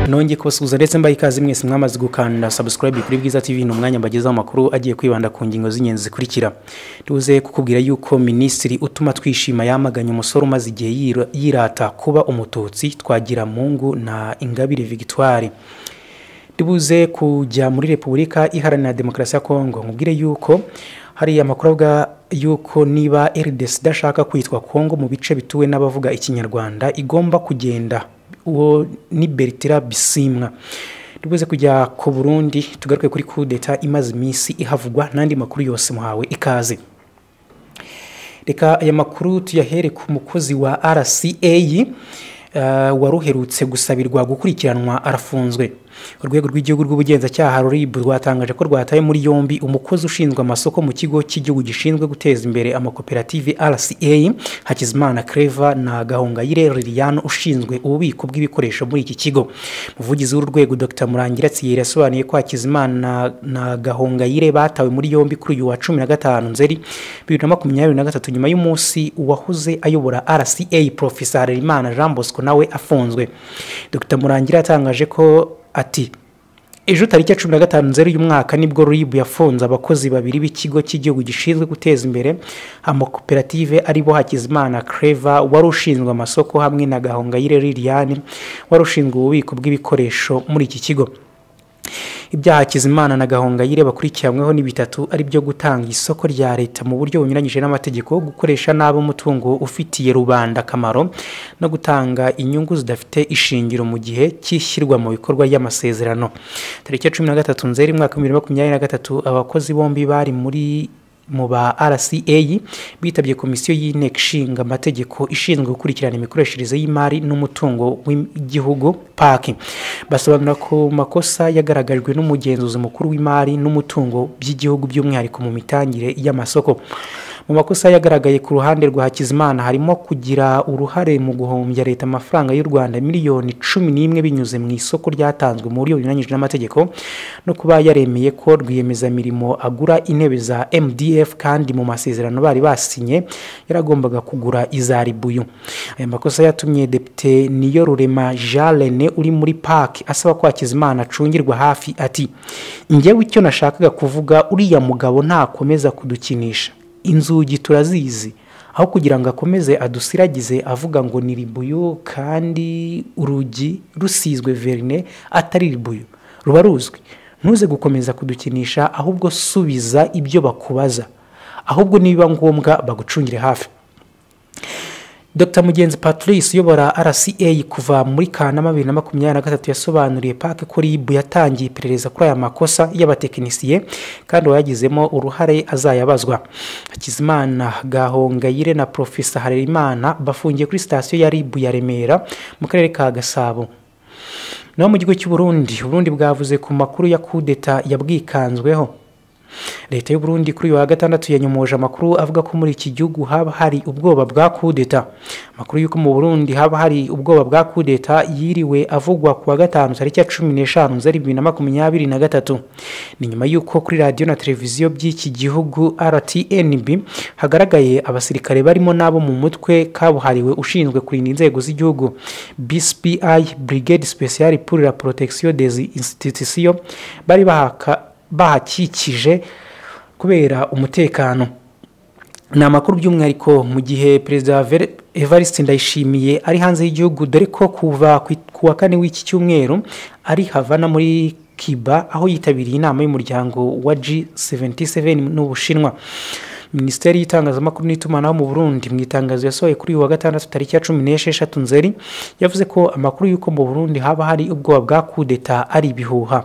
nongeye kubasuhuza ndetse mbaye ikaze mwese mwamaze gukanda subscribe kuri Bwiza TV ni umwanya mbagezaho amakuru agiye kwibanda ku ngingo z'ingenzi zikurikira tuze kukubwira yuko minisitiri utuma twishima yamaganye umusore umaze igihe yira- yirata kuba umututsi twagira mungu na ingabire victoire tubuze kujya muri repubulika iharanira demokarasi ya kongo nkubwire yuko hari amakuru avuga yuko niba rdc idashaka kwitwa kongo mu bice bituwe n'abavuga ikinyarwanda igomba kugenda uwo ni bertira bisimwa tubuze kujya ku burundi tugaruke kuri kudeta imaze iminsi ihavugwa n'andi makuru yose muhawe ikaze reka aya makuru tuyahere ku mukozi wa rca uh, waruherutse gusabirwa gukurikiranwa arafunzwe urwego rw'igihugu rw'ubugenzacyaha rurib rwatangaje ko rwataye muri yombi umukozi ushinzwe amasoko mu kigo cy'igihugu gishinzwe guteza imbere amakoperative rca hakizimana creva na gahongayire liliane ushinzwe ububiko bw'ibikoresho muri iki kigo umuvugizi w'uru rwego dr murangira tsiyeri yasobanuye ko hakizimana na- na gahongayire batawe muri yombi kuri uyu wa cumi na gatanu nzeri bibiri na makumyabiri na gatatu nyuma y'umunsi uwahoze ayobora rca profesa harerimana jean bosco nawe afunzwe dr murangira yatangaje ko ati ejo tariki ya cumi na gatanu nzeri uyu mwaka nibwo rib yafunze abakozi babiri b'ikigo cy'igihugu gishinzwe guteza imbere amakoperative aribo hakizimana creva wari ushinzwe amasoko hamwe na gahongayire liliane wari ushinzwe ububiko bw'ibikoresho muri iki kigo ibyaha hakizimana na gahongayire bakurikiranyweho ni bitatu ari byo gutanga isoko rya leta mu buryo bunyuranyije n'amategeko gukoresha nabi umutungo ufitiye rubanda akamaro no gutanga inyungu zidafite ishingiro mu gihe cy'ishyirwa mu bikorwa ry'amasezerano tariki ya cumi na gatatu nzeri mwaka bibiri na makumyabiri na gatatu abakozi bombi bari muri mu ba rca bitabye komisiyo y'inteko ishinga amategeko ishinzwe gukurikirana imikoreshereze y'imari n'umutungo w'igihugu paki basobanura ko makosa yagaragajwe n'umugenzuzi mukuru w'imari n'umutungo by'igihugu by'umwihariko mu mitangire y'amasoko mu makosa yagaragaye ku ruhande rwa hakizimana harimo kugira uruhare mu guhombya leta amafaranga y'u rwanda miliyoni cumi n'imwe binyuze mu isoko ryatanzwe mu buryo bunyuranyije n'amategeko no kuba yaremeye ko rwiyemezamirimo agura intebe za mdf kandi mu masezerano bari basinye yaragombaga kugura iza ribuyu aya makosa yatumye depite niyo rurema jean rene uri muri paki asaba ko hakizimana acungirwa hafi ati njyewe icyo nashakaga kuvuga uriya mugabo ntakomeza kudukinisha inzugi turazizi aho kugira ngo akomeze adusiragize avuga ngo ni ribuyu kandi urugi rusizwe verine atari ribuyu ruba ruzwi ntuze gukomeza kudukinisha ahubwo subiza ibyo bakubaza ahubwo nibiba ngombwa bagucungire hafi Dr Mugenzi Patrice uyobora RCA kuva muri Kanama 2023 yasobanuriye pake ko RIB yatangiye iperereza kuri aya makosa y'abatekinisiye kandi uwayagizemo uruhare azayabazwa. Hakizimana Gahongayire na Profesa Harerimana bafungiye kuri sitasiyo ya RIB ya Remera mu karere ka Gasabo. Naho mu gihugu cy'u Burundi, Uburundi bwavuze ku makuru ya kudeta yabwikanzweho leta y'u Burundi kuri uyu wa gatandatu yanyomoje amakuru avuga ko muri iki gihugu haba hari ubwoba bwa kudeta amakuru y'uko mu Burundi haba hari ubwoba bwa kudeta yiriwe avugwa ku wa gatanu tariki ya cumi n'eshanu nzeri bibiri na makumyabiri na gatatu ni nyuma y'uko kuri radiyo na televiziyo by'iki gihugu rtnb hagaragaye abasirikare barimo n'abo mu mutwe kabuhariwe ushinzwe kurinda inzego z'igihugu bspi brigade speciale pour la protection des institutions bari bahaka bahakikije kubera umutekano ni amakuru by'umwihariko mu gihe perezida Ver- evariste ndayishimiye ari hanze y'igihugu dore ko kuva ku ku wa kane w'iki cyumweru ari havana muri kiba aho yitabiriye inama y'umuryango wa g77 n'ubushinwa minisiteri y'itangazamakuru n'itumanaho mu burundi mu itangazo yasohoye kuri uyu wa gatandatu tariki ya cumi n'esheshatu nzeri yavuze ko amakuru y'uko mu burundi haba hari ubwoba bwa kudeta ari ibihuha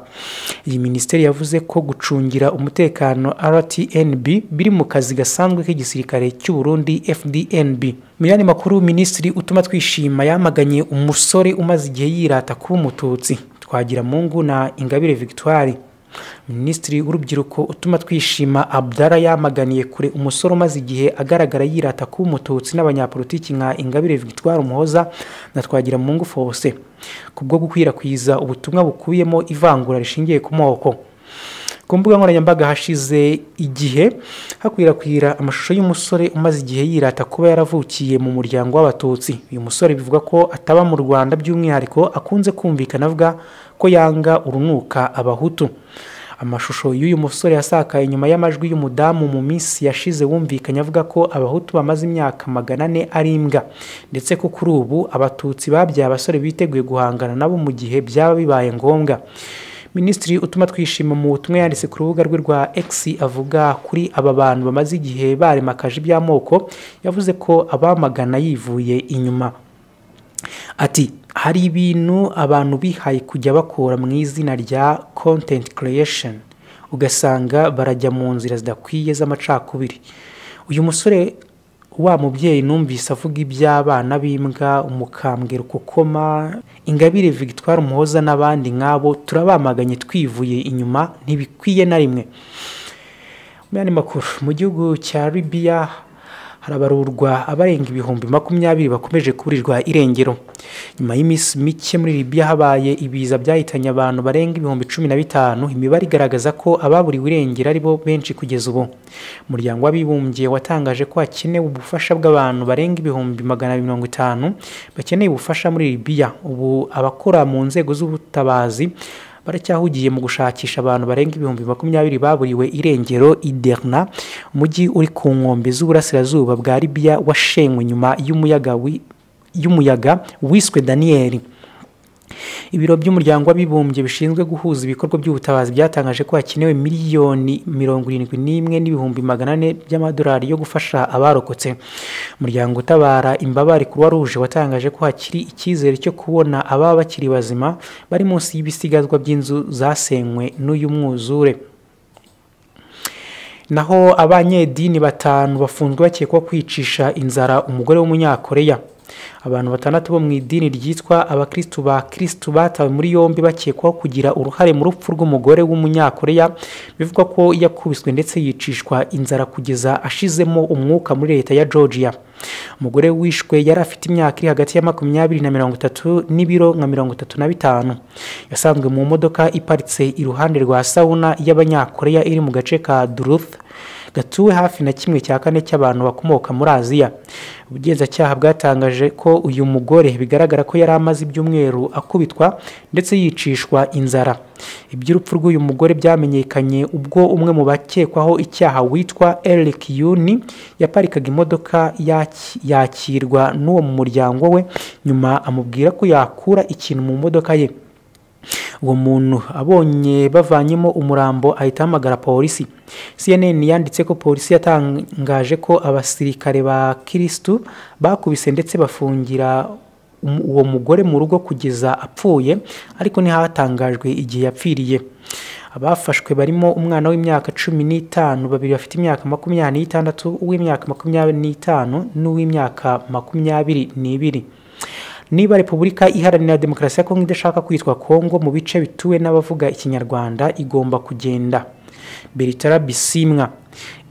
iyi minisiteri yavuze ko gucungira umutekano rtnb biri mu kazi gasanzwe k'igisirikare cy'u Burundi fdnb mu yandi makuru minisitiri utuma twishima yamaganye umusore umaze igihe yirata kuba umututsi twagira mungu na ingabire victoire minisitiri w'urubyiruko utuma twishima abdara yamaganiye kure umusore umaze igihe agaragara yirata kuba umututsi n'abanyapolitiki nka ingabire victoire umuhoza na twagira mu ngufu hose kubwo gukwirakwiza ubutumwa bukubiyemo ivangura rishingiye ku moko ku mbuga nkoranyambaga hashize igihe hakwirakwira amashusho y'umusore umaze igihe yirata kuba yaravukiye mu muryango w'abatutsi uyu musore bivuga ko ataba mu rwanda by'umwihariko akunze kumvikana avuga ko yanga urunuka abahutu amashusho y'uyu musore yasakaye nyuma y'amajwi y'umudamu mu minsi yashize wumvikanye avuga ko abahutu bamaze imyaka magana ane ari imbwa ndetse ko kuri ubu abatutsi babyaye abasore biteguye guhangana nabo mu gihe byaba bibaye ngombwa minisitiri utuma twishima mu butumwa yanditse ku rubuga rwe rwa x avuga kuri aba bantu bamaze igihe baremakaje iby'amoko yavuze ko abamagana yivuye inyuma ati hari ibintu abantu bihaye kujya bakora mu izina rya content creation ugasanga barajya mu nzira zidakwiye z'amacakubiri uyu musore wa mubyeyi numvise avuga iby'abana b'imbwa umukambwira ukukoma ingabire victoire umuhoza n'abandi nk'abo turabamaganye twivuye inyuma ntibikwiye na rimwe mu yandi makuru mu gihugu cya libiya harabarurwa abarenga ibihumbi makumyabiri bakomeje kuburirwa irengero nyuma y'iminsi mike muri Libya habaye ibiza byahitanye abantu barenga ibihumbi cumi na bitanu imibare igaragaza ko ababuriwe irengero ari bo benshi kugeza ubu umuryango w'abibumbye watangaje ko hakenewe ubufasha bw'abantu barenga ibihumbi magana abiri mirongo itanu bakeneye ubufasha muri Libya ubu abakora mu nzego z'ubutabazi baracyahugiye mu gushakisha abantu barenga ibihumbi makumyabiri baburiwe irengero iderna umujyi uri ku nkombe z'uburasirazuba bwa libiya washenywe nyuma y'umuyaga wiswe daniyeli ibiro by'umuryango w'abibumbye bishinzwe guhuza ibikorwa by'ubutabazi byatangaje ko hakenewe miliyoni mirongo irindwi n'imwe n'ibihumbi magana ane by'amadolari yo gufasha abarokotse umuryango utabara imbabare kuruwa ruje watangaje ko hakiri icyizere cyo kubona ababa bakiri bazima bari munsi y'ibisigazwa by'inzu zasenywe n'uyu mwuzure naho abanyedini batanu bafunzwe bakekwaho kwicisha inzara umugore w'umunyakoreya abantu batandatu bo mu idini ryitwa abakirisitu ba kirisitu batawe muri yombi bakekwaho kugira uruhare mu rupfu rw'umugore w'umunyakoreya bivugwa ko yakubiswe ndetse yicishwa inzara kugeza ashizemo umwuka muri leta ya georgia umugore wishwe yari afite imyaka iri hagati ya makumyabiri na mirongo itatu n'ibiro nka mirongo itatu na bitanu yasanzwe mu modoka iparitse iruhande rwa sawuna y'abanyakoreya iri mu gace ka duruth gatuwe hafi na kimwe cya kane cy'abantu bakomoka muri aziya ubugenzacyaha bwatangaje ko uyu mugore bigaragara ko yari amaze ibyumweru akubitwa ndetse yicishwa inzara iby'urupfu rw'uyu mugore byamenyekanye ubwo umwe mu bakekwaho icyaha witwa eric yuni yaparikaga imodoka yakirwa n'uwo mu muryango we nyuma amubwira ko yakura ikintu mu modoka ye uwo muntu abonye bavanyemo umurambo ahita ahamagara polisi cnn yanditse ko polisi yatangaje ko abasirikare ba kirisitu bakubise ndetse bafungira uwo mugore mu rugo kugeza apfuye ariko ntihatangajwe igihe yapfiriye abafashwe barimo umwana w'imyaka cumi n'itanu babiri bafite imyaka makumyabiri n'itandatu uw'imyaka makumyabiri n'itanu n'uw'imyaka makumyabiri n'ibiri niba repubulika iharanira demokarasi ya kongo idashaka kwitwa kongo mu bice bituwe n'abavuga ikinyarwanda igomba kugenda beritara bisimwa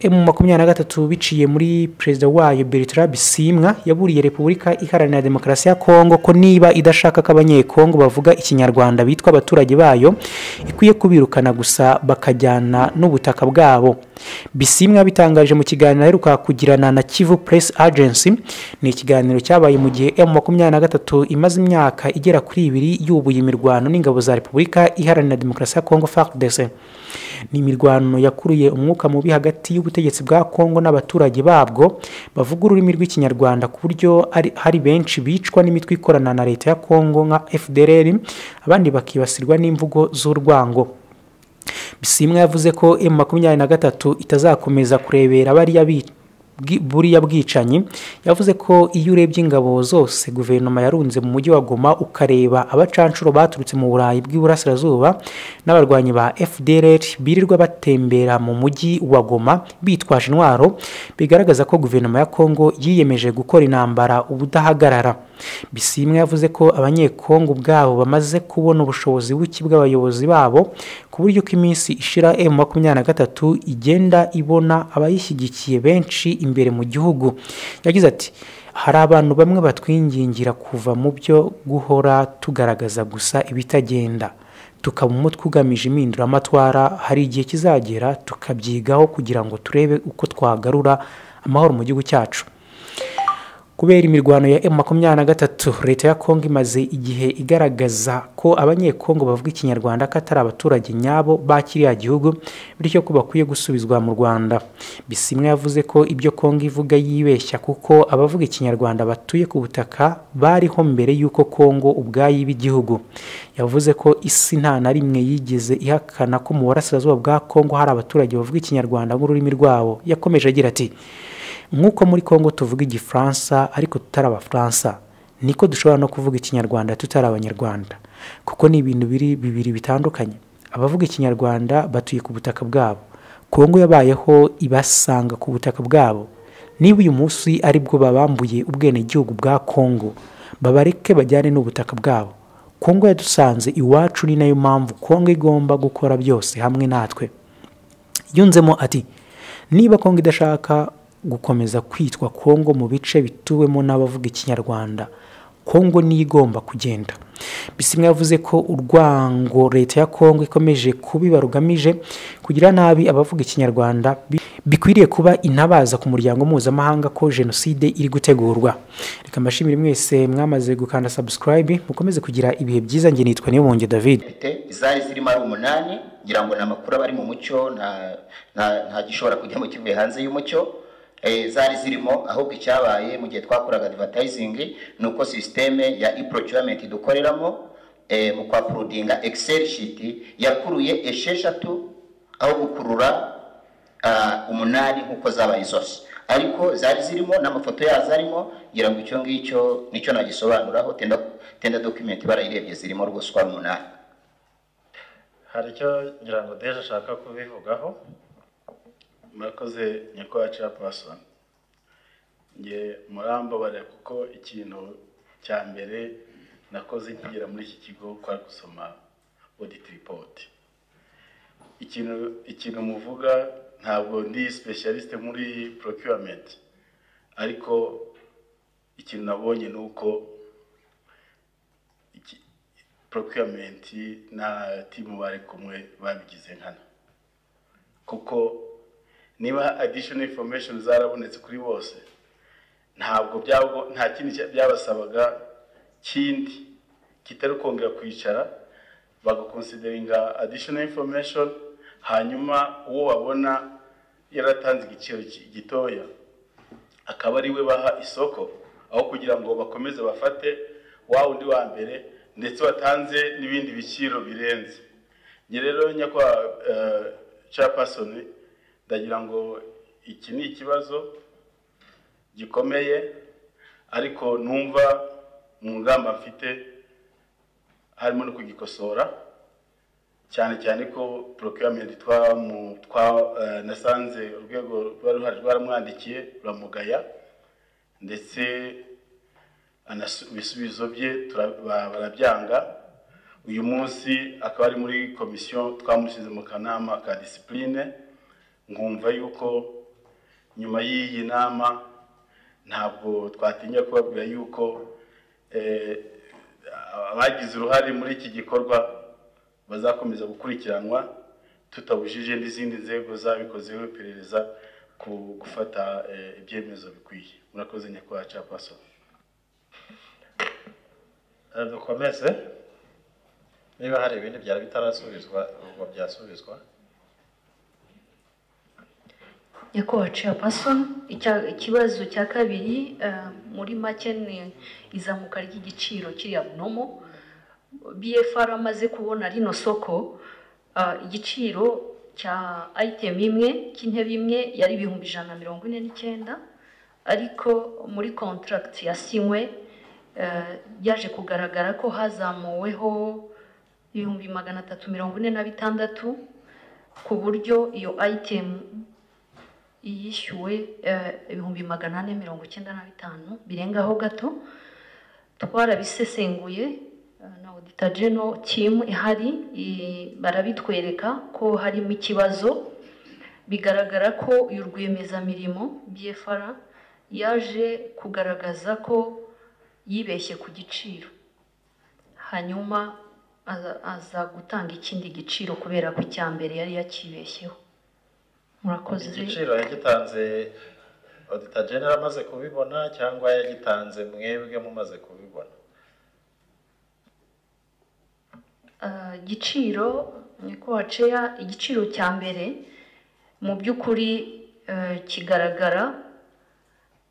emu makumyabiri na gatatu biciye muri perezida wayo beritara bisimwa yaburiye repubulika iharanira demokarasi ya kongo ko niba idashaka ko abanyekongo bavuga ikinyarwanda bitwa abaturage bayo ikwiye kubirukana gusa bakajyana n'ubutaka bwabo bisimwa bitangaje mu kiganiro aheruka kugirana na kivu press agency ni ikiganiro cyabaye mu gihe emu makumyabiri na gatatu imaze imyaka igera kuri ibiri yubuye imirwano n'ingabo za repubulika iharanira demokarasi ya kongo fardc ni imirwano yakuruye umwuka mubi hagati y'ubutegetsi bwa kongo n'abaturage babwo bavuga ururimi rw'ikinyarwanda ku buryo hari benshi bicwa n'imitwe ikorana na leta ya kongo nka fdr abandi bakibasirwa n'imvugo z'urwango bisimwa yavuze ko emu makumyabiri na gatatu itazakomeza kurebera bariya bica buriya bwicanyi yavuze ko iyo urebye ingabo zose guverinoma yarunze mu mujyi wa goma ukareba abacanshuro baturutse mu burayi bw'iburasirazuba n'abarwanyi ba fdr birirwa batembera mu mujyi wa goma bitwaje intwaro bigaragaza ko guverinoma ya kongo yiyemeje gukora intambara ubudahagarara bisimwe yavuze ko abanyekongo ubwabo bamaze kubona ubushobozi buke bw'abayobozi babo ku buryo ko iminsi ishira emu makumyabiri na gatatu igenda ibona abayishyigikiye benshi imbere mu gihugu yagize ati hari abantu bamwe batwingingira kuva mu byo guhora tugaragaza gusa ibitagenda tukaba umutwe ugamije impinduramatwara hari igihe kizagera tukabyigaho kugira ngo turebe uko twagarura amahoro mu gihugu cyacu kubera imirwano ya emu makumyabiri na gatatu leta ya kongo imaze igihe igaragaza ko abanyekongo bavuga ikinyarwanda ko atari abaturage nyabo bakiriya gihugu bityo ko bakwiye gusubizwa mu rwanda bisimwe yavuze ko ibyo kongo ivuga yibeshya kuko abavuga ikinyarwanda batuye ku butaka bariho mbere y'uko kongo ubwayo iba igihugu yavuze ko isi nta na rimwe yigeze ihakana ko mu burasirazuba bwa kongo hari abaturage bavuga ikinyarwanda nk'ururimi rwabo yakomeje agira ati nk'uko muri congo tuvuga igifaransa ariko tutari abafaransa niko dushobora no kuvuga ikinyarwanda tutari abanyarwanda kuko ni ibintu biri bibiri bitandukanye abavuga ikinyarwanda batuye ku butaka bwabo kongo yabayeho ibasanga ku butaka bwabo niba uyu munsi aribwo babambuye ubwenegihugu bwa kongo babareke bajyane n'ubutaka bwabo kongo yadusanze iwacu ni nayo mpamvu kongo igomba gukora byose hamwe natwe yunzemo ati niba kongo idashaka gukomeza kwitwa kongo mu bice bituwemo n'abavuga ikinyarwanda kongo niyo igomba kugenda bisimwe yavuze ko urwango leta ya kongo ikomeje kubiba rugamije kugira nabi abavuga ikinyarwanda bikwiriye kuba intabaza ku muryango mpuzamahanga ko jenoside iri gutegurwa reka mbashimire mwese mwamaze gukanda sabusikarayibe mukomeze kugira ibihe byiza njye nitwa nibonge david mfite izari zirimo ari umunani ngira ngo ni amakuru aba ari mu mucyo nta nta- nta gishobora kujyamo kivuye hanze y'umucyo Eh, zari zirimo ahubwo icyabaye mu gihe twakoraga advertising ni uko sisiteme ya e-procurement dukoreramo eh, mu kwa purudinga excel sheet yakuruye esheshatu aho gukurura ah, umunani nk'uko zabaye zose ariko zari zirimo n'amafoto yazo arimo ngira ngo icyo ngicyo nicyo nagisobanuraho tenda tenda document barayirebye zirimo rwose uko ari umunani hari icyo ngira ngo deje ashaka kubivugaho murakoze nyakwacu pasoni nge murambabarira kuko ikintu cya mbere nakoze nkigera muri iki kigo kwa gusoma audit report ikintu ikintu muvuga ntabwo ndi specialist muri procurement ariko ikintu nabonye ni uko iki- procurement na timu bari kumwe babigize nkana kuko niba additional information zarabonetse kuri bose ntabwo byabo nta kindi cya- byabasabaga kindi kitari kongera kwicara bagakonsideringa additional information hanyuma uwo babona yaratanze igiciro ki- gitoya akaba ari we baha isoko aho kugira ngo bakomeze bafate wa wundi wa mbere ndetse watanze n'ibindi biciro birenze njye rero nyakwa capasoni ndagira ngo iki ni ikibazo gikomeye ariko numva mu ngamba mfite harimo no kugikosora cyane cyane ko procurement twa mu twa eh, nasanze urwego rwari ruhari rwaramwandikiye ruramugaya ndetse anasu- ibisubizo bye tura- ba- barabyanga uyu munsi akaba ari muri komisiyo twamushyize mu kanama ka disipurine nkumva yuko nyuma y'iyi nama ntabwo twatinya kubabwira yuko eh, abagize uruhare muri iki gikorwa bazakomeza gukurikiranwa tutabujije n'izindi nzego zabikozeho iperereza ku gufata eh, ibyemezo bikwiye murakoze nyakubahwa capaso Eh, dukomeze niba hari ibindi byari bitarasubizwa ubwo byasubizwa nyakubahwa chairperson icya- ikibazo cya kabiri eh, muri make ni izamuka ry'igiciro kiriya bunomo bfr amaze kubona rino soko eh, igiciro cya item imwe cy'intebe imwe yari ibihumbi ijana na mirongo ine n'icyenda ariko muri contract yasinywe eh, yaje kugaragara ko hazamuweho ibihumbi magana atatu mirongo ine na bitandatu ku buryo iyo item yishyuwe eh, ibihumbi magana ane mirongo icyenda na bitanu birengaho gato twarabisesenguye eh, na odita jeno timu ihari i- barabitwereka ko harimo ikibazo bigaragara ko uyu rwiyemezamirimo bfr yaje kugaragaza ko yibeshye ku giciro hanyuma aza- aza gutanga ikindi giciro kubera ko icya mbere yari yakibeshyeho murakoze igiciro yagitanze odita genera amaze kubibona cyangwa yagitanze mwebwe mumaze kubibona Ah, igiciro ni ko haceya igiciro cya mbere mu by'ukuri eh, kigaragara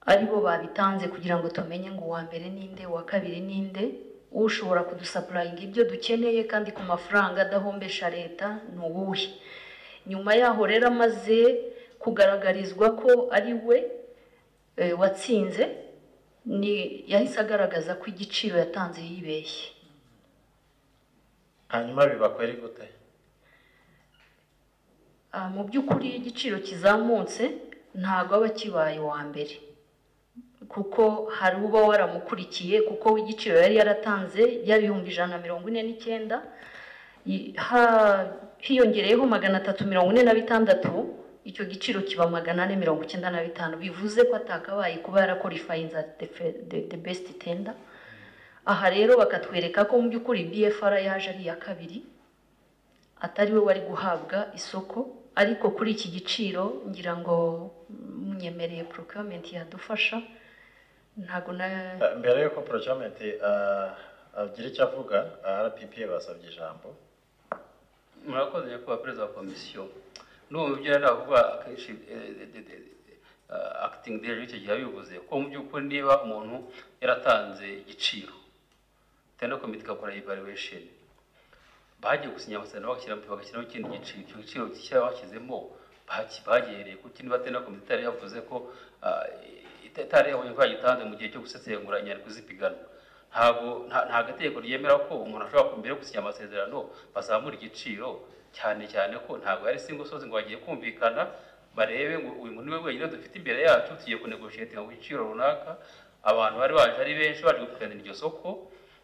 ari bo babitanze kugira ngo tumenye ngo uwa mbere ninde uwa kabiri ninde ushobora kudusapurayinga ibyo dukeneye kandi ku mafaranga adahombesha leta ni uwuhe nyuma yaho rero amaze kugaragarizwa ko ari we eh, watsinze ni yahise agaragaza ko igiciro yatanze yibeshye hanyuma bibakwere gute Ah, mu by'ukuri iyo igiciro kizamutse ntabwo aba kibaye uwa mbere kuko hari uba waramukurikiye kuko we igiciro yari yaratanze y'ibihumbi ijana na mirongo ine n'icyenda i- ha- hiyongereyeho magana atatu mirongo ine na bitandatu icyo giciro kiba magana ane mirongo icyenda na bitanu bivuze ko atakabaye kuba yarakorifayiza de besiti tenda aha rero bakatwereka ko mu by'ukuri bfr yaje ari iya kabiri atari we wari guhabwa isoko ariko kuri iki giciro ngira ngo munyemereye procurement yadufasha ntabwo na Eh, mbere yuko procurement ah, agira icyo avuga ah, rpp basabye ijambo murakoze nyakubahwa perezida wa komisiyo n'ubu mu byo yari avuga akenshi eh, de- de- de- eh, acting director icyo gihe yabivuze ko mu by'ukuri niba umuntu yaratanze igiciro tenda komite igakora evaluation bagiye gusinya amasezerano bagashyiramo bagashyiraho ikindi giciro icyo giciro gishya bashyizemo baki- bagihereye ku kindi batenda komite itari yavuze ko ah, ita- itari yabonye ko yagitanze mu gihe cyo gusesengura inyandiko z'ipiganwa ntabwo nta nta gategeko ryemera ko umuntu ashobora mbere yo gusinya amasezerano bazamura igiciro cyane cyane ko ntabwo yari singo sozi ngo bagiye kumvikana barebe ngo uyu muntu ni we wenyine dufite imbere yacu tugiye kunegoshiyetinga ku giciro runaka abantu bari baje ari benshi baje gupiganira iryo soko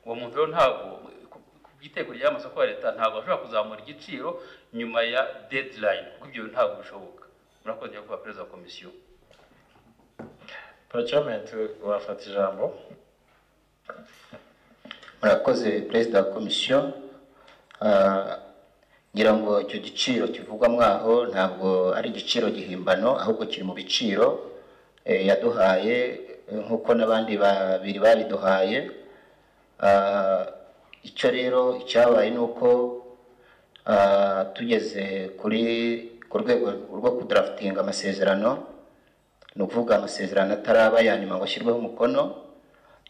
uwo muntu rero ntabwo ku- ku bwitego ry'amasoko ya leta ntabwo ashobora kuzamura igiciro nyuma ya deadline kuko ibyo ntabwo bishoboka murakoze nyakubahwa perezida wa komisiyo procurement wafata ijambo murakoze perezida wa komisiyo Ah, ngira ngo icyo giciro kivugwa mwaho ntabwo ari igiciro gihimbano ahubwo kiri mu biciro eh, yaduhaye eh, nk'uko n'abandi babiri babiduhaye Ah, icyo rero icyabaye ni uko ah, tugeze kuri ku rwego rwo kudarafitinga amasezerano ni ukuvuga amasezerano ataraba ya nyuma ngo ashyirweho umukono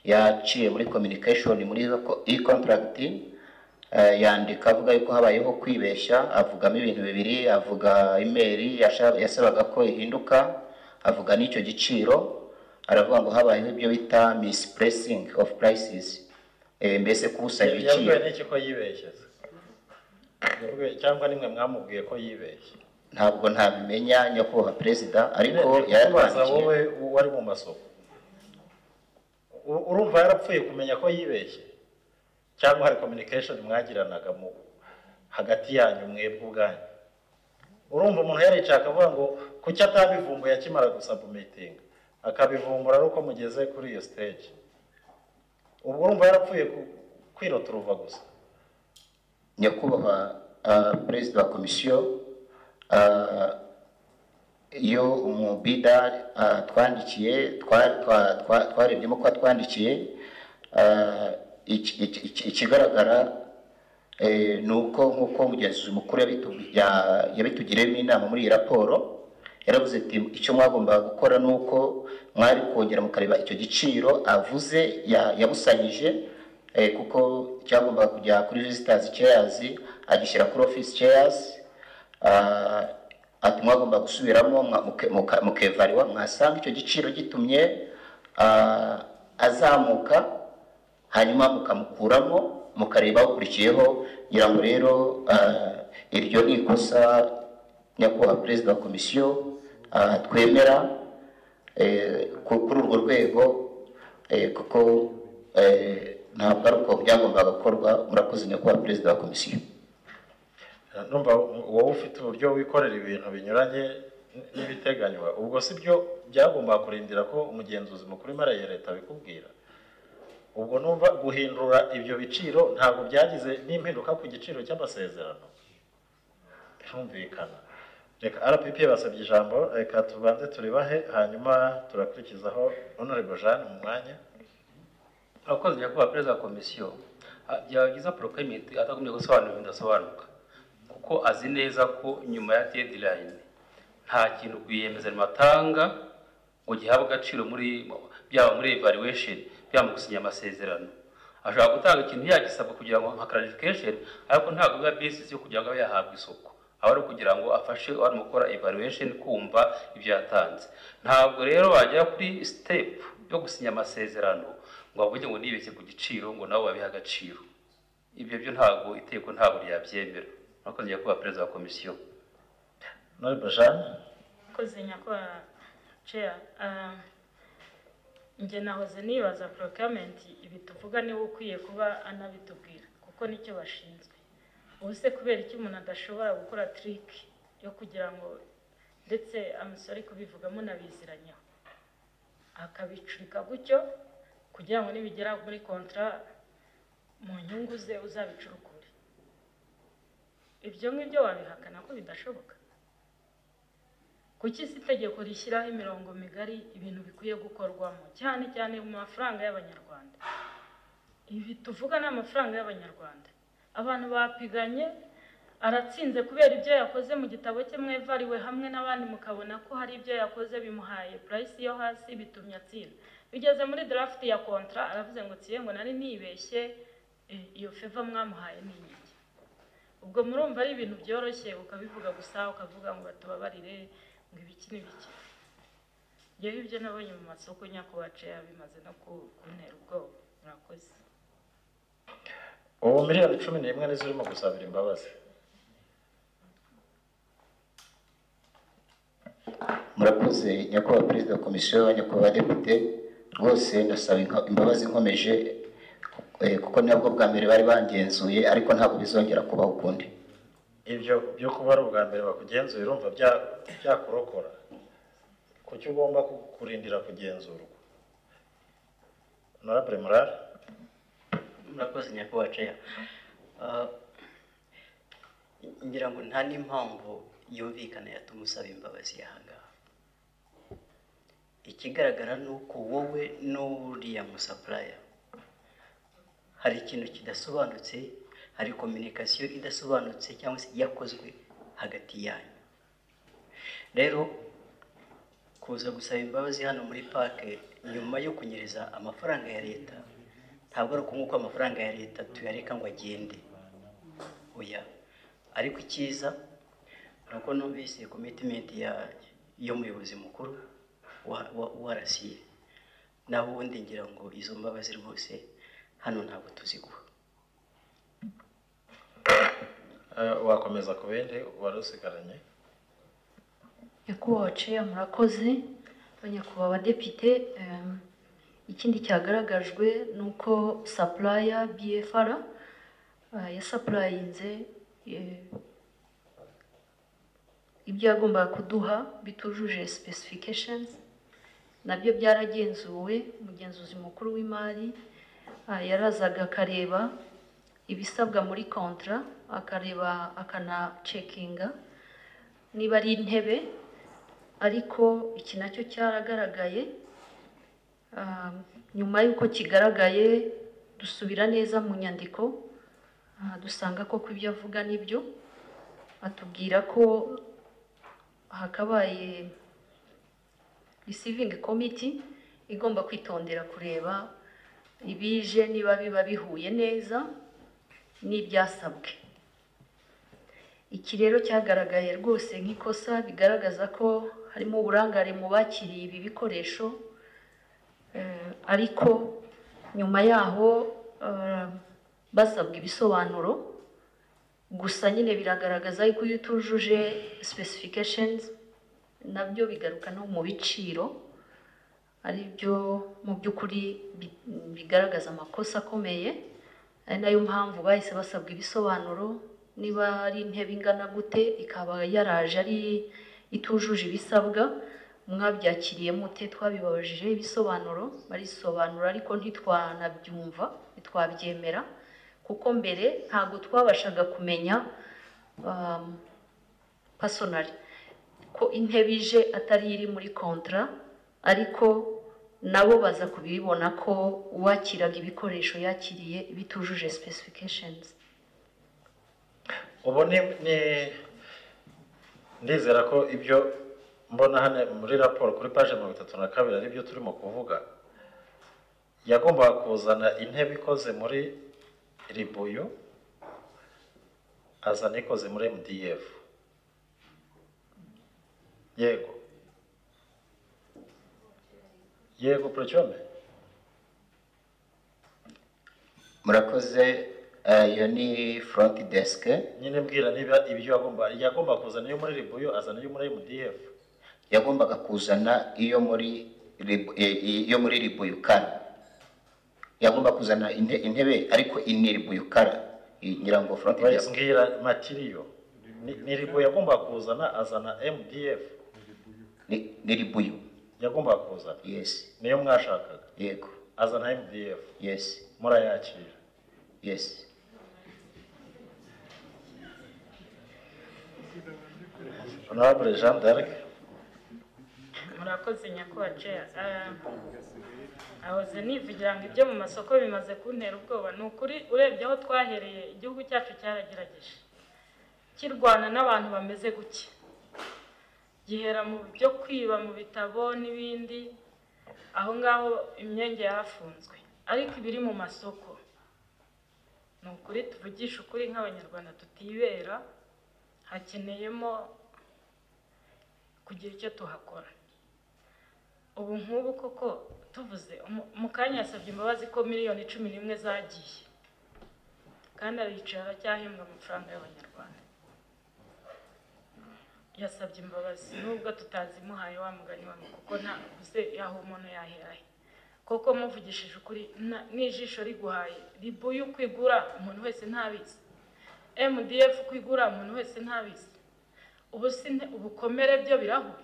yaciye muri communication muri e-contract eh, yandika avuga yuko habayeho kwibeshya avugamo ibintu bibiri avuga email yasha- yasabaga ko ihinduka avuga n'icyo giciro aravuga ngo habayeho ibyo bita mispressing of prices eh, mbese kubusanya ibiciro yavuye n'iki ko yibeshyeze Yavuye- cyangwa nimwe mwamubwiye ko yibeshye ntabwo ntabimenya nyakubahwa perezida ariko kubaza yaratwandikiye wowe wari mu masoko U- urumva yarapfuye kumenya ko yibeshye cyangwa hari communication mwagiranaga mu hagati yanyu mwebwe ubwanyu urumva umuntu yaricaye akavuga ngo kuki atabivumbuye akimara gusabumitinga akabivumbura ari uko mugeze kuri iyo stage ubwo urumva yarapfuye ku- kwiroturuva gusa nyakubahwa ah, perezida wa komisiyo ah, iyo umubida ah, twandikiye twa- twa- twa- twarebyemo ko twandikiye ikigaragara eh, ni uko nk'uko umugenzuzi mukuru yabitu- ya- yabitugiriyemo inama muri iyi raporo yaravuze ati icyo mwagombaga gukora ni uko mwari kongera mukareba icyo giciro avuze ya- yabusanyije eh, kuko cyagombaga kujya kuri visitors chairs agishyira kuri office chairs ah, ati mwagomba gusubiramo mwa- muke- muka- mukevariwa mwasanga icyo giciro gitumye ah, azamuka hanyuma mukamukuramo mukareba ukurikiyeho ngira ngo rero ah, iryo ni ikosa nyakubahwa perezida wa komisiyo ah, twemera eh, ku- kuri urwo rwego eh, kuko eh, ntabwo ari uko byagombaga gukorwa murakoze nyakubahwa perezida wa komisiyo numva wowe ufite uburyo wikorera ibintu binyuranye n- n'ibiteganywa ubwo si byo byagomba kurindira ko umugenzuzi mukuru imara ya leta abikubwira ubwo numva guhindura ibyo biciro ntabwo byagize n'impinduka ku giciro cy'amasezerano birumvikana reka rpp basabye ijambo reka tubanze turibahe hanyuma turakurikizaho honorable jeanne mu mwanya abakozi nyakubahwa perezida wa komisiyo ah, byaba byiza porokayimenti atagumye gusobanura ibintu bidasobanuka kuko azi neza ko nyuma ya dedirayini nta kintu rwiyemezamirimo atanga ngo gihabwe agaciro muri byaba muri evaluation byaba mu gusinya amasezerano ashobora gutanga ikintu yagisabwa kugira ngo nka clarification ariko ntabwo biba basis yo kugira ngo abe yahabwa isoko aba ari ukugira ngo afashe uwari mu gukora evaluation kumva ibyo yatanze ntabwo rero wagera kuri step yo gusinya amasezerano ngo bavuge ngo nibeshye ku giciro ngo nabo babihe agaciro ibyo byo ntabwo iteko ntabwo ryabyemera murakoze nyakubahwa perezida wa komisiyo honorable jeanne koze nyakubahwa ceya njye nahoze nibaza porokiramenti ibi tuvuga niba ukwiye kuba anabitubwira kuko nicyo bashinzwe ubu se kubera iki umuntu adashobora gukora tiriki yo kugira ngo ndetse amusore kubivuga munabiziranyeho akabicurika gutyo kugira ngo nibigera muri kontara mu nyungu ze uzabicurukure ibyo ngibyo wabihakana ko bidashoboka kuki si itegeko rishyiraho imirongo migari ibintu bikwiye gukorwamo cyane cyane mu mafaranga y'abanyarwanda ibi tuvuga ni amafaranga y'abanyarwanda abantu bapiganye aratsinze kubera ibyo yakoze mu gitabo cye mwevariwe hamwe n'abandi mukabona ko hari ibyo yakoze bimuhaye purayisi yo hasi bitumye atsinda bigeze muri darafuti ya kontara aravuze ngo nsiye ngo nari nibeshye eh, iyo feva mwamuhaye ni iki ubwo murumva ari ibintu byoroshye ukabivuga gusa ukavuga ngo batubabarire ngo ibiki n'ibiki yewe ibyo nabonye mu masoko nyakubace bimaze no ku- kuntera ubwoba murakoze ubu miliyoni cumi n'imwe nizo urimo gusabira imbabazi murakoze nyakubahwa perezida wa komisiyo nyakubahwa depite rwose ndasaba inko- imbabazi nkomeje eh, kuko nabwo bwa mbere bari bangenzuye ariko ntabwo bizongera kubaho ukundi ibyo byo kuba ari ubwa mbere bakugenzuye urumva bya- byakurokora kuki ugomba ku- kurindira kugenzurwa honorable murara murakoze nyakubahwa ceya Ah, ngira ngo nta n'impamvu yumvikana yatuma usaba imbabazi aha ngaha ikigaragara ni uko wowe n'uriya musapuraya hari ikintu kidasobanutse hari kominikasiyo idasobanutse cyangwa se yakozwe hagati yanyu rero kuza gusaba imbabazi hano muri pake nyuma yo kunyereza amafaranga ya leta ntabwo ari uko nguko amafaranga ya leta tuyareka ngo agende oya ariko icyiza ni uko numvise komitimenti y'umuyobozi mukuru wa wa- wa rasiye naho ubundi ngira ngo izo mbabazi rwose hano ntabwo tuziguha Eh, wakomeza ku bindi wari usigaranye nyakubahwa ceya murakoze abanyakubahwa abadepite em, ikindi cyagaragajwe ni uko sapuraya bfr eh, yasapurayinze eh, ibyo yagombaga kuduha bitujuje specifications nabyo byaragenzuwe umugenzuzi mukuru w'imari ah, yarazaga akareba ibisabwa muri kontra akareba akanacekinga niba ari intebe ariko iki nacyo cyaragaragaye Ah, nyuma y'uko kigaragaye dusubira neza mu nyandiko ah, dusanga koko ibyo avuga nibyo atubwira ko hakabaye receiving committee igomba kwitondera kureba ibije niba biba bihuye neza n'ibyasabwe iki rero cyagaragaye rwose nk'ikosa bigaragaza ko harimo uburangare mu bakiriye ibi bikoresho Eh, ariko nyuma yaho eh, basabwa ibisobanuro gusa nyine biragaragaza yuko iyo utujuje specifications nabyo bigaruka no mu biciro ari byo mu by'ukuri bi- bigaragaza amakosa akomeye ari nayo mpamvu bahise basabwa ibisobanuro niba ari intebe ingana gute ikaba yaraje ari itujuje ibisabwa mwabyakiriye mute twabibabajije ibisobanuro barisobanura ariko ntitwanabyumva ntitwabyemera kuko mbere ntabwo twabashaga kumenya um, pasonari ko intebe ije atari iri muri kontra ariko nabo baza kubibona ko uwakiraga ibikoresho yakiriye bitujuje specifications ubu ni ni- ndizera ko ibyo mbona hano muri raporo kuri paje mirongo itatu na kabiri ari byo turimo kuvuga yagombaga kuzana intebe ikoze muri ribuyu azana ikoze muri mdf yego yego porocyome murakoze eh, iyo ni front desk nyine mbwira niba ibyo yagomba yagomba kuzana iyo muri ribuyu azana iyo muri mdf yagombaga kuzana iyo muri Rib- eh, iyo muri ribuyukara yagomba kuzana inte- intebe ariko ini ribuyukara I- ngira ngo front desk mbwira matiriyo Ni- ni ribu yagomba kuzana azana mdf ni ni ribuyu yagomba kuzana yes niyo mwashakaga yego azana mdf yes murayakira yes honorable jean d'arc murakoze nyakoce ahoze nivugira ngo ibyo mu masoko bimaze kuntera ubwoba ni ukuri urebye aho twahereye igihugu cyacu cyaragerageje kirwana n'abantu bameze gutya gihera mu byo kwiba mu bitabo n'ibindi aho ngaho imyenge yafunzwe ariko ibiri mu masoko ni ukuri tuvugisha ukuri nk'abanyarwanda tutibera hakeneyemo kugira icyo tuhakora ubu nk'ubu koko tuvuze umu- mukanya yasabye imbabazi ko miliyoni cumi n'imwe zagiye kandi aricara aracyahembwa amafaranga y'abanyarwanda yasabye imbabazi nubwo tutazimuhaye wa mugani wa kuko ntavuze yaho umuntu yahera he koko muvugishije ukuri na- n'ijisho riguhaye ribu yo kwigura umuntu wese ntabizi mdf kwigura umuntu wese ntabizi ubu si nte- ubukomere byo birahuye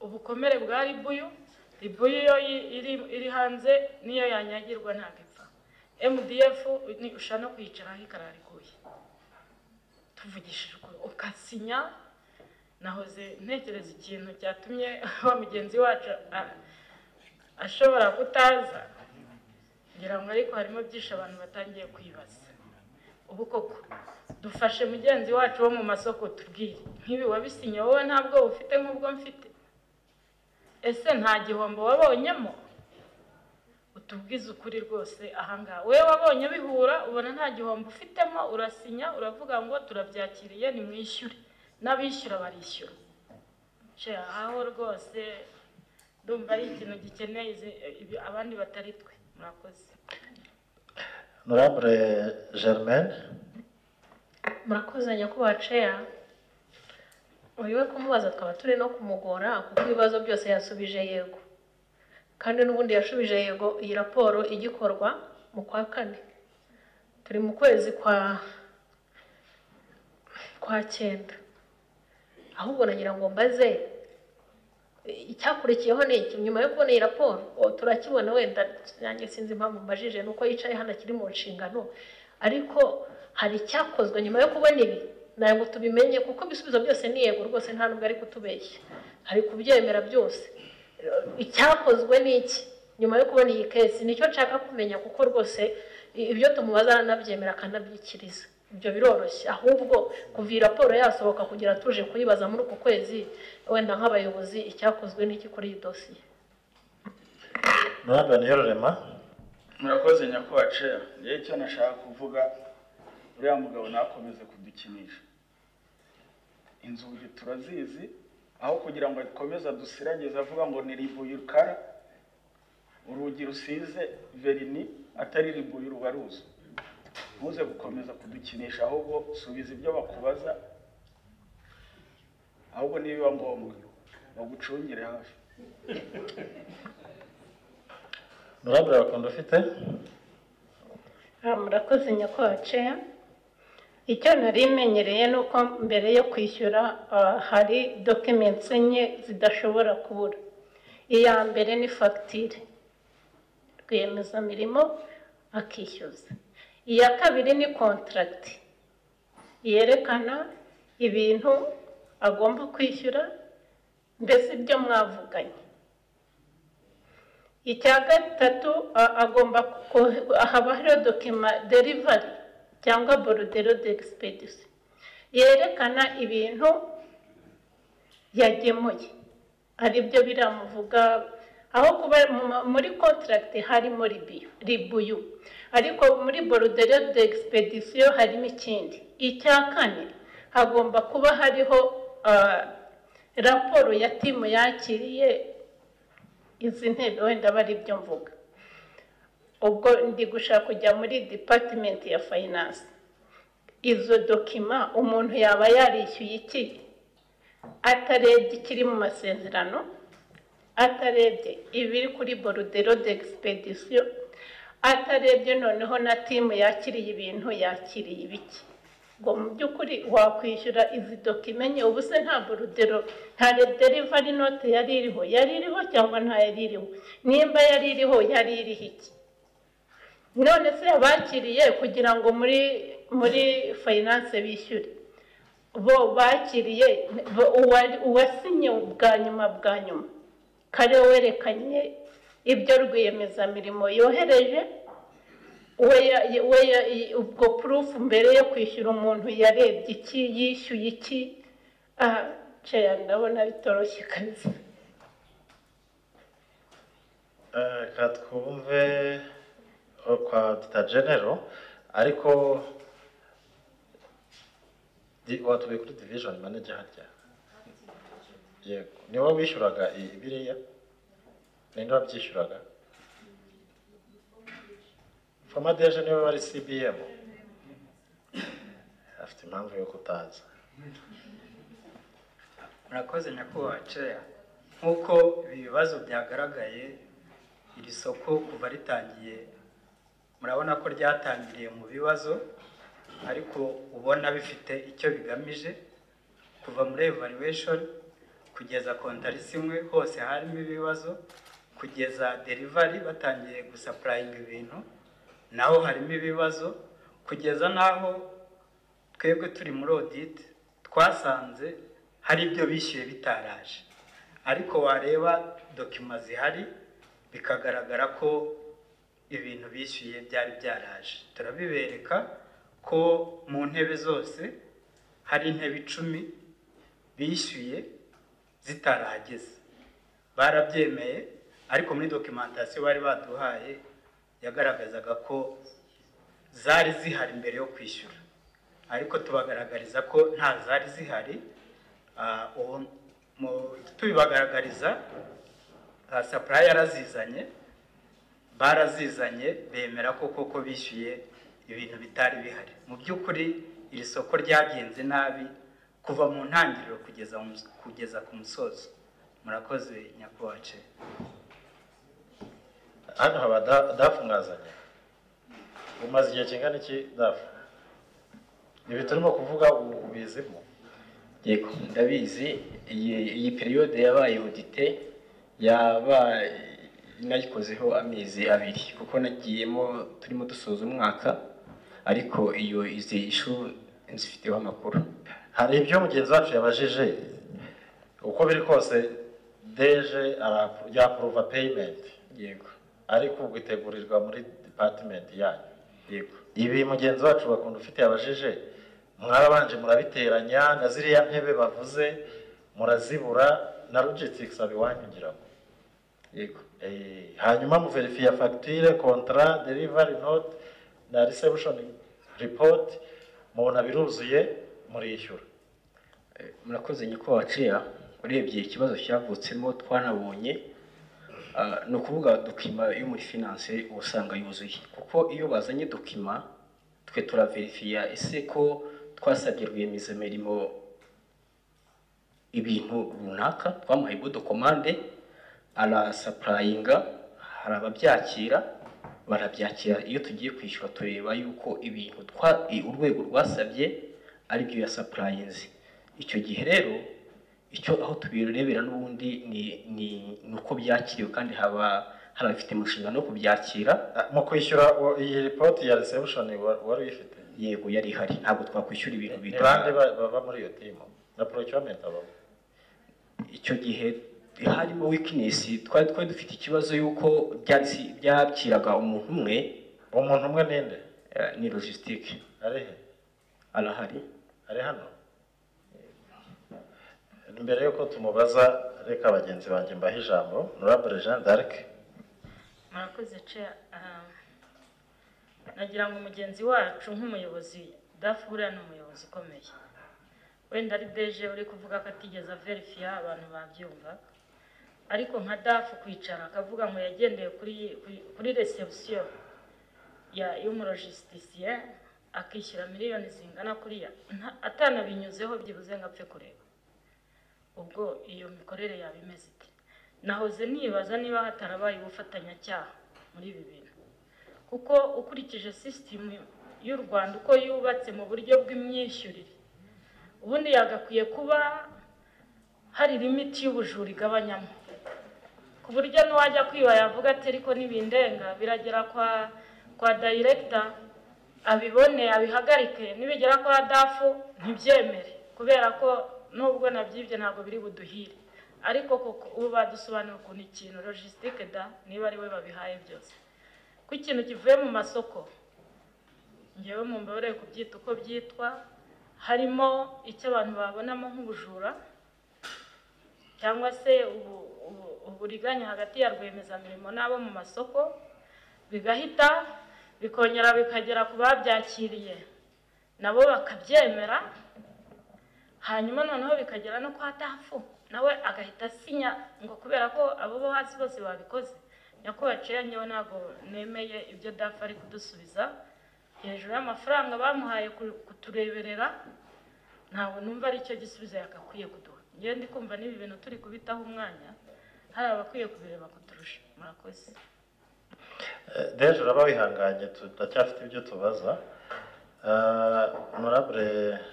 ubukomere bwa ribuyu ribuyu iyo yi- iri, iri hanze niyo yanyagirwa ntabwo ipfa mdf ni usha no kuyicaraho ikarariguye tuvugishije ukuri ukasinya nahoze ntekereza ikintu cyatumye wa mugenzi wacu a- ashobora kutaza ngira ngo ariko harimo byinshi abantu batangiye kwibaza ubu koko dufashe mugenzi wacu wo mu masoko tubwire nk'ibi wabisinye wowe ntabwo ufite nk'ubwo mfite ese nta gihombo wabonyemo utubwize ukuri rwose ahangaha wowe wabonye bihura ubona nta gihombo ufitemo urasinya uravuga ngo turabyakiriye nimwishyure n'abishyura barishyura Sha, aho rwose ndumva ari ikintu gikeneye izi- ibi- abandi batari twe murakoze honorable germaine murakoze nyakubahwa ceya we kumubaza twaba turi no kumugora kuko ibibazo byose yasubije yego kandi n'ubundi yashubije yego iyi raporo igikorwa mu kwa kane turi mu kwezi kwa kwa cyenda ahubwo nagira ngo mbaze icyakurikiyeho ni iki nyuma yo kubona iyi raporo o, turakibona wenda nanjye sinzi impamvu mbajije ni uko yicaye hano akiri mu nshingano ariko hari icyakozwe nyuma yo kubona ibi ntabwo tubimenye kuko ibisubizo byose ni yego rwose nta nubwo ari kutubeshya ari kubyemera byose icyakozwe ni iki nyuma yo kubona iyi kesi nicyo nshaka kumenya kuko rwose i- ibyo tumubaza aranabyemera akanabyikiza ibyo biroroshye ahubwo kuva iyi raporo yasohoka kugera tuje kuyibaza muri uku kwezi wenda nk'abayobozi icyakozwe n'iki kuri iyi dosiye honorable niyororema murakoze nyakubahwa ceya rero icyo nashaka kuvuga uriya mugabo ntakomeze kudukinisha inzugi turazizi aho kugira ngo akomeze adusiragize avuga ngo ni ribuyukara urugi rusize verini atari ribuyu ruba ruzo ntuze gukomeza kudukinisha ahubwo subiza ibyo bakubaza ahubwo nibiba ngombwa bagucungire hafi honorable bakunda ufite Ah, murakoze nyakubahwa ceya icyo nari menyereye ni uko mbere yo kwishyura ah, hari document enye zidashobora kubura iya mbere ni fagitire rwiyemezamirimo akishyuza iya kabiri ni kontaragiti yerekana ibintu agomba kwishyura mbese ibyo mwavuganye icya gatatu a- agomba ko- haba hariho dokima derivari cyangwa borudero d'expedition yerekana ibintu yagemuye ari byo biramuvuga aho kuba mu- muri kontaragiti harimo ribiyu ribuyu ariko muri borudere d'expedition harimo ikindi icya kane hagomba kuba hariho ah, raporo ya timu yakiriye izi ntebe wenda aba ari byo mvuga ubwo ndi gushaka kujya muri dipatimenti ya fayinanse izo dokima umuntu yaba yarishyuye iki atarebye ikiri mu masezerano atarebye ibiri kuri borudero d'expedition atarebye noneho na timu yakiriye ibintu yakiriye ibiki ngo mu by'ukuri wakwishyura izi dokimenye ubu se nta borudero nta derivari note yari iriho yari iriho cyangwa nta yari iriho nimba yari iriho yari iriho iki none se abakiriye kugira ngo muri muri fayinanse bishyure bo bakiriye bo- uwa- uwasinye bwa nyuma bwa nyuma kare werekanye ibyo rwiyemezamirimo yohereje we ya- we ya- i- ubwo purufu mbere yo kwishyura umuntu yarebye iki yishyuye iki aha ceya ndabona bitoroshye kabisa Eh, reka twumve eh, kwa tuta genero ariko di- watuye kuri division manager harya yego ni wowe wishyuraga i- biriya ninde wabyishyuraga foma deje niwe wari cbm afite impamvu yo kutaza murakoze nyakubahwa ceya nk'uko ibi bibazo byagaragaye iri soko kuva ritangiye murabona ko ryatangiriye mu bibazo ariko ubona bifite icyo bigamije kuva muri evaluation kugeza kontarisi imwe hose harimo ibibazo kugeza derivari batangiye gusapurayinga ibintu naho harimo ibibazo kugeza n'aho twebwe turi muri audit twasanze hari ibyo bishyuye bitaraje ariko wareba dokima zihari bikagaragara ko ibintu bishyuye byari byaraje turabibereka ko mu ntebe zose hari intebe icumi bishyuye zitarahageze barabyemeye ariko muri dokimentasiyo bari baduhaye yagaragazaga ko zari zihari mbere yo kwishyura ariko tubagaragariza ko nta zari zihari Ah, ubu mu- tubibagaragariza ah, supply yarazizanye barazizanye bemera ko koko bishyuye ibintu bitari bihari mu by'ukuri iri soko ryagenze nabi kuva mu ntangiriro kugeza mu mus- kugeza ku musozo murakoze nyakubahwa ce hano haba da- dafu mwazanye umaze igihe kingana iki dafu ibi turimo kuvuga ubu ubizimo yego ndabizi iyi iyi periyode yabaye audite yaba nayikozeho amezi abiri kuko nagiyemo turimo dusoza umwaka ariko iyo izi ishu nzifiteho amakuru hari ibyo mugenzi wacu yabajije uko biri kose deje ara- yapuruva peyimenti yego ariko ubwo itegurirwa muri dipatimenti yanyu yego ibi mugenzi wacu bakunda ufite yabajije mwarabanje murabiteranya na ziriya ntebe bavuze murazibura na logistics abiwanyu ngira ngo yego Eh, hanyuma muverifiya fagitire kontara derivari note na reception report mubona biruzuye murishyura murakoze nyakubahwa ciya urebye ikibazo cyavutsemo twanabonye ah, ni ukuvuga dokima yo muri finance uba usanga yuzuye kuko iyo bazanye dokima twe turaverifiya ese ko twasabye rwiyemezamirimo ibintu runaka twamuhaye bodo komande arasapurayinga hari ababyakira barabyakira iyo tugiye kwishyura tureba yuko ibintu twa i- urwego rwasabye ari byo ya sapurayinzi icyo gihe rero icyo aho tubirebera n'ubundi ni ni ni uko byakiriwe kandi haba hari abafite umushinga no kubyakira mu kwishyura uwo- iyi ripoti ya reception wa- wari uyifite yego yari ihari ntabwo twakwishyura ibintu ni bita bande ba- baba muri iyo timu na procurement abamo icyo gihe harimo weakness twari twari dufite ikibazo yuko byatsi byakiraga umuntu umwe umuntu umwe ninde ni logistique ari he arahari ari hano mbere yuko tumubaza reka bagenzi banjye mbahe ijambo norabure jean d'arc murakoze ce ah, nagira ngo mugenzi wacu nk'umuyobozi dafu buriya ni umuyobozi ukomeye wenda ari deje uri kuvuga ko atigeze averifiya abantu babyumva ariko nka dafu kwicara akavuga ngo yagendeye kuri kuri- kuri resebusiyo y'umurojisitisiye akishyura miliyoni zingana kuriya nta- atanabinyuzeho byibuze ngo apfe kureba ubwo iyo mikorere yaba imeze ite nahoze nibaza niba hatarabaye ubufatanyacyaha muri ibi bintu kuko ukurikije sisitemu y'u rwanda uko yubatse mu buryo bw'imyishyurire ubundi yagakwiye kuba hari limiti y'ubujura igabanyamo ku buryo n'uwajya kwiba yavuga ati ariko ntibindenga biragera kwa kwa dayiregita abibone abihagarike nibigera kwa dafu ntibyemere kubera ko nubwo nabyibye ntabwo biri buduhire ariko koko ubu badusobanura ukuntu ikintu logisitike da niba ari we babihaye byose ko ikintu kivuye mu masoko ngewe mu mbabarire kubyita uko byitwa harimo icyo abantu babonamo nk'ubujura cyangwa se ubu- ubu- uburiganya hagati ya rwiyemezamirimo n'abo mu masoko bigahita bikongera bikagera ku babyakiriye nabo bakabyemera hanyuma noneho bikagera no kwa dafu nawe agahita asinya ngo kubera ko abo bo hasi bose babikoze nyakubahwa ciya ngewe ntabwo nemeye ibyo dafu ari kudusubiza hejuru y'amafaranga bamuhaye ku- kutureberera ntabwo numva ari cyo gisubizo yagakwiye kuduha ngewe ndi kumva n'ibi bintu turi kubitaho umwanya hari abakwiye kubireba kuturusha murakoze Eh, deje uraba wihanganye turacyafite ibyo tubaza Eh, honorable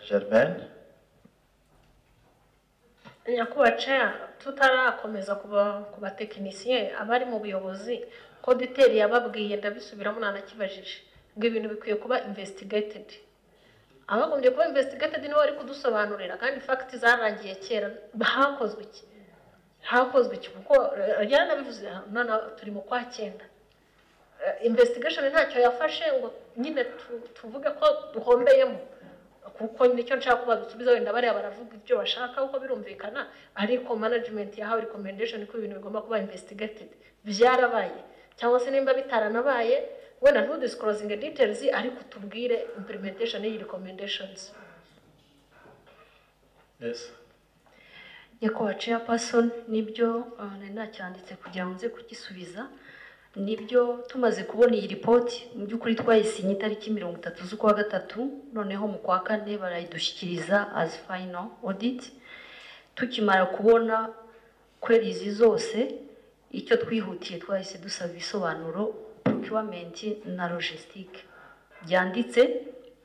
germaine nyakubahwa ceya tutarakomeza kuba- ku batekinisiye abari mu buyobozi koditeri yababwiye ndabisubiramo ntanakibajije ngo ibintu bikwiye kuba investigated abagombye kuba investigated nibo bari kudusobanurira kandi fagiti zarangiye kera hakozwe iki hakozwe iki kuko eh, yaranabivuze noneho turi mu kwa cyenda Eh, investigation ntacyo yafashe ngo nyine tu- tuvuge ko duhombeyemo kuko nicyo nshaka kuba dusubiza wenda bariya baravuga ibyo bashaka kuko birumvikana ariko management yahawe recommendation ko ibintu bigomba kuba investigated byarabaye cyangwa se nimba bitaranabaye wenda ntudisclosing details ariko utubwire implementation y'iyi recommendations yes nyakubahwa chairperson nibyo ah, nari nacyanditse kugira ngo nze kugisubiza nibyo tumaze kubona iyi ripoti mu by'ukuri twayisinye itariki mirongo itatu z'ukwa gatatu noneho mu kwa kane barayidushyikiriza as final audit tukimara kubona kwerizi zose icyo twihutiye twahise dusaba ibisobanuro procurement na logistique byanditse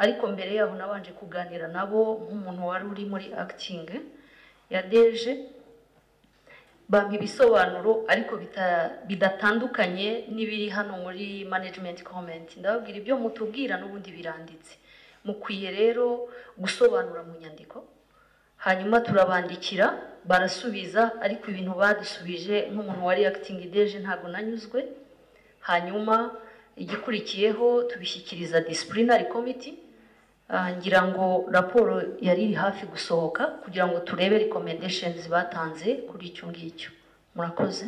ariko mbere yaho nabanje kuganira nabo nk'umuntu wari uri muri acting ya deje bampa ibisobanuro ariko bita- bidatandukanye n'ibiri hano muri management comment ndababwira ibyo mutubwira n'ubundi biranditse mukwiye rero gusobanura mu nyandiko hanyuma turabandikira barasubiza ariko ibintu badusubije nk'umuntu wari acting deje ntabwo nanyuzwe hanyuma igikurikiyeho tubishyikiriza disciplinary committee Ah, ngira ngo raporo yari iri hafi gusohoka kugira ngo turebe recommendations batanze kuri icyo ngicyo murakoze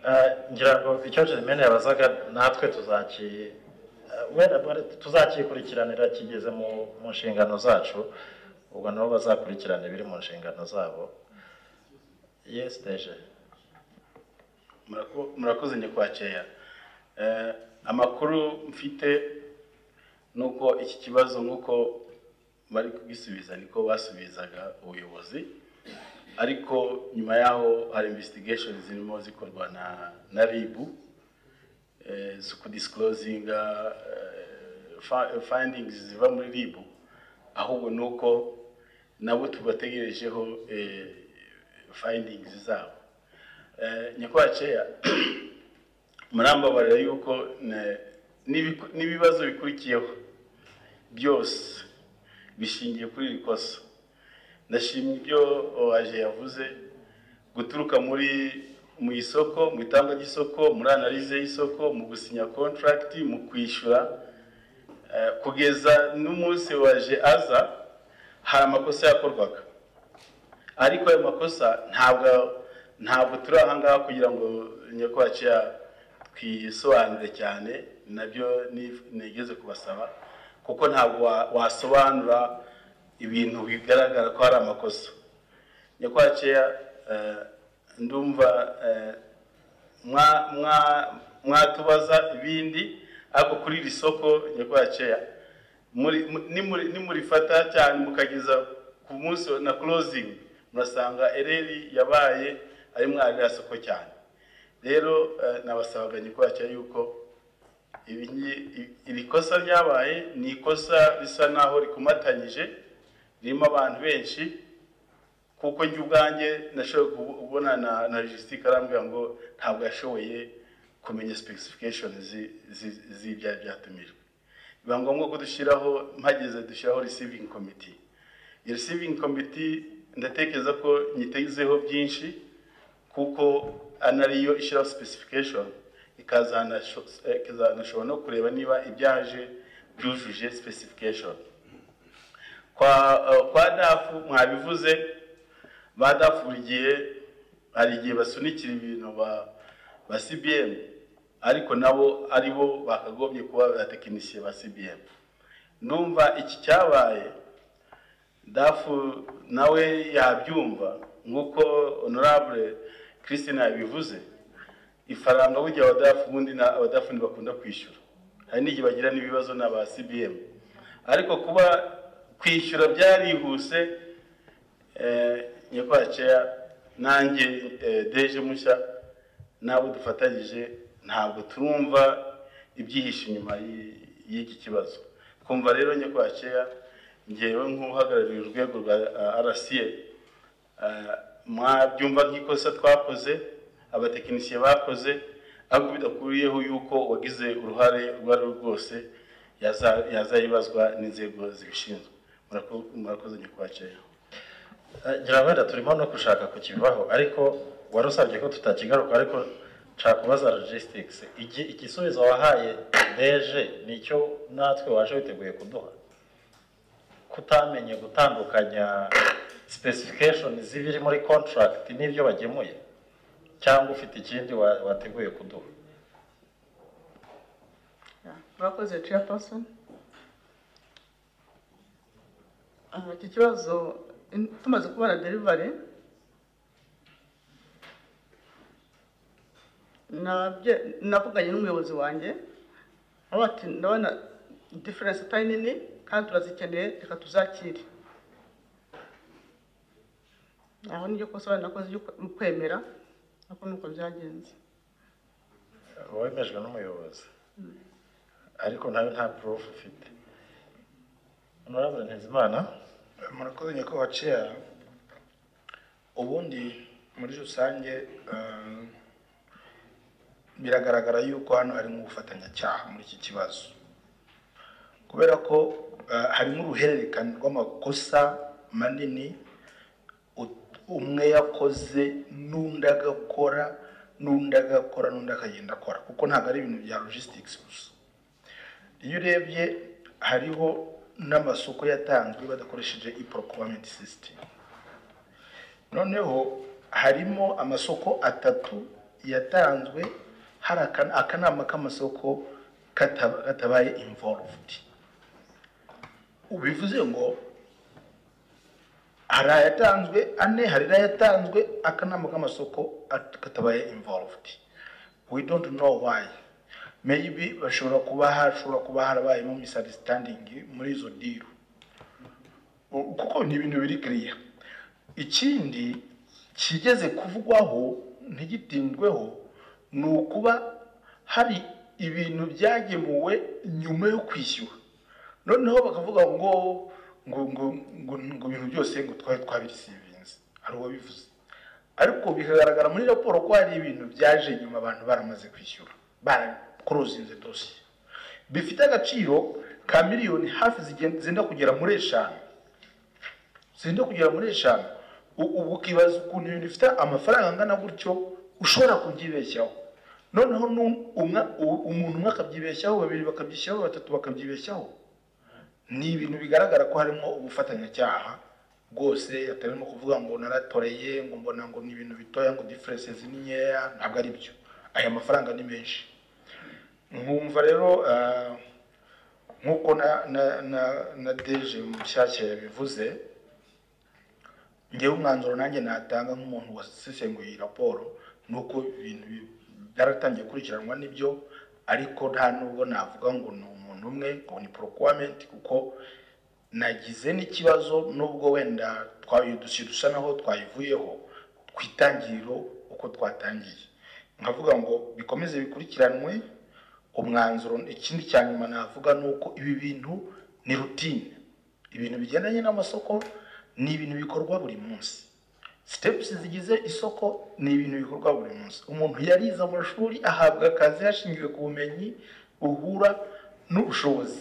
Eh, ngira ngo icyo germaine yabazaga natwe tuzaki eh, wenda bwa- tuzakikurikiranira kigeze mu mu nshingano zacu ubwo nabo bazakurikirana ibiri mu nshingano zabo yes deje Murako- murakoze nyakwakeya Eh, amakuru mfite ni uko iki kibazo nk'uko bari kugisubiza niko basubizaga ubuyobozi ariko nyuma yaho hari investigation zirimo zikorwa na na ribu zo kudisikozinga fayindingizi ziva muri ribu ahubwo ni uko nabo tubategerejeho fayindingizi zabo nyakwaceya murambabarira yuko n'ibibazo bikurikiyeho byose bishingiye kuri iri kosa ndashimye ibyo waje yavuze guturuka muri mu isoko mu itangwa ry'isoko muri analize y'isoko mu gusinya kontaragiti mu kwishyura kugeza n'umunsi waje aza hari amakosa yakorwaga ariko ayo makosa ntabwo ntabwo turi aha ngaha kugira ngo nyakwacu twisobanure cyane nabyo nigeze kubasaba kuko ntabwo wasobanura ibintu bigaragara ko hari amakosa nyakwaceya ndumva mwatubaza ibindi ariko kuri iri soko nyakwaceya nimurifata cyane mukageza ku munsi na korozingi murasanga ereri yabaye ari mwarira soko cyane rero nabasabaga nyakwaceya yuko iri kosa ryabaye ni ikosa risa naho rikomatanyije ririmo abantu benshi kuko njye ubwanjye nashoboye kubona na logisitike arambwira ngo ntabwo yashoboye kumenya sipesifikashoni z'ibyaha byatumijwe biba ngombwa ko dushyiraho mpageze dushyiraho risivingi komiti iyo risivingi komiti ndatekereza ko nyitezeho byinshi kuko anariyo ishyiraho sipesifikashoni ikazanashobora no kureba niba ibyaje byujuje sipesifikashoni kwa dafu mwabivuze ba dafu buri gihe hari igihe basunikira ibintu ba sibiyemu ariko nabo ari bo bakagombye kuba abatekinisiye ba sibiyemu ndumva iki cyabaye dafu nawe yabyumva nk'uko honorable christine yabivuze ifaranga burya abadafu ubundi abadafu ntibakunda kwishyura hari n'igihe bagira n'ibibazo na ba sibiyemu ariko kuba kwishyura byarihuse nyakwaceya nanjye deje mushya nabo dufatanyije ntabwo turumva ibyihishe inyuma y'iki kibazo twumva rero nyakwaceya ngewe nk'uhagarariye urwego rwa arasiye mwabyumva nk'ikosa twakoze abatekinisiye bakoze ariko bidakuriyeho yuko wagize uruhare urwo ari rwo rwose yazayibazwa n'inzego zibishinzwe murakoze nyakwaceya ngira wenda turimo no gushaka kukivaho ariko wari usabye ko tutakigaruka ariko nshaka kubaza logistics igisubizo wahaye deje ni icyo natwe waje witeguye kuduha kutamenye gutandukanya specification z'ibiri muri contract n'ibyo bagemuye cyangwa ufite ikindi wateguye kuduha murakoze chairperson iki kibazo tumaze kubona derivari navuganye n'umuyobozi wanjye aho ati ndabona diferense itari nini kandi turazikeneye reka tuzakire aho niryo kosa wenda nakoze mu kwemera nako nuko byagenze wemejwe n'umuyobozi ariko nawe nta purufu ufite honorable ntizimana murakoze nyakubahwa ubundi muri rusange biragaragara yuko hano harimo ubufatanyacyaha muri iki kibazo kubera ko harimo uruhererekane rw'amakosa manini umwe yakoze n'undi agakora n'undi agakora n'undi akagenda akora kuko ntabwo ari ibintu bya logisitike gusa iyo urebye hariho n'amasoko yatanzwe badakoresheje iporokuramenti sisitemu noneho harimo amasoko atatu yatanzwe hari akanama k'amasoko katabaye imvoruvudi bivuze ngo hari ayatanzwe ane hari n'ayatanzwe akanama k'amasoko katabaye imvoruvudi we don't know why meyibi bashobora kuba hashobora kuba harabayemo misadisitandingi muri izo diru kuko ni ibintu biri kiriya ikindi kigeze kuvugwaho ntigitindweho ni ukuba hari ibintu byagemuwe nyuma yo kwishyura noneho bakavuga ngo ngo ngo ngo ngo ibintu byose ngo twari twabirisivinze hari uwo bivuze ariko bikagaragara muri raporo ko hari ibintu byaje nyuma abantu baramaze kwishyura barakuruzinze dosiye bifite agaciro ka miliyoni hafi zigen- zenda kugera muri eshanu zenda kugera muri eshanu U- ubu ukibaza ukuntu ibintu bifite amafaranga angana gutyo ushobora kubyibeshyaho noneho nu- umwa- u- umuntu umwe akabyibeshyaho babiri bakabyishyiraho batatu bakabyibeshyaho ni ibintu bigaragara ko harimo ubufatanyacyaha bwose atarimo kuvuga ngo naratoreye ngo mbona ngo ni ibintu bitoya ngo diferense ni nkeya ntabwo ari byo aya mafaranga ni menshi nkumva rero ah, nk'uko na na na na deje mushyashya yabivuze ngewe umwanzuro nanjye natanga nk'umuntu wasesenguye iyi raporo ni uko ibintu bi- byaratangiye gukurikiranwa n'ibyo ariko nta nubwo navuga ngo ni umuntu umwe ngo ni procurement kuko nagize n'ikibazo nubwo wenda twayo dusi dusa naho twayivuyeho ku itangiriro uko twatangiye nkavuga ngo bikomeze bikurikiranwe umwanzuro ikindi cya nyuma navuga ni uko ibi bintu ni rutine ibintu bigendanye n'amasoko ni ibintu bikorwa buri munsi steps zigize isoko ni ibintu bikorwa buri munsi umuntu yarize amashuri ahabwa akazi hashingiwe ku bumenyi buhura n'ubushobozi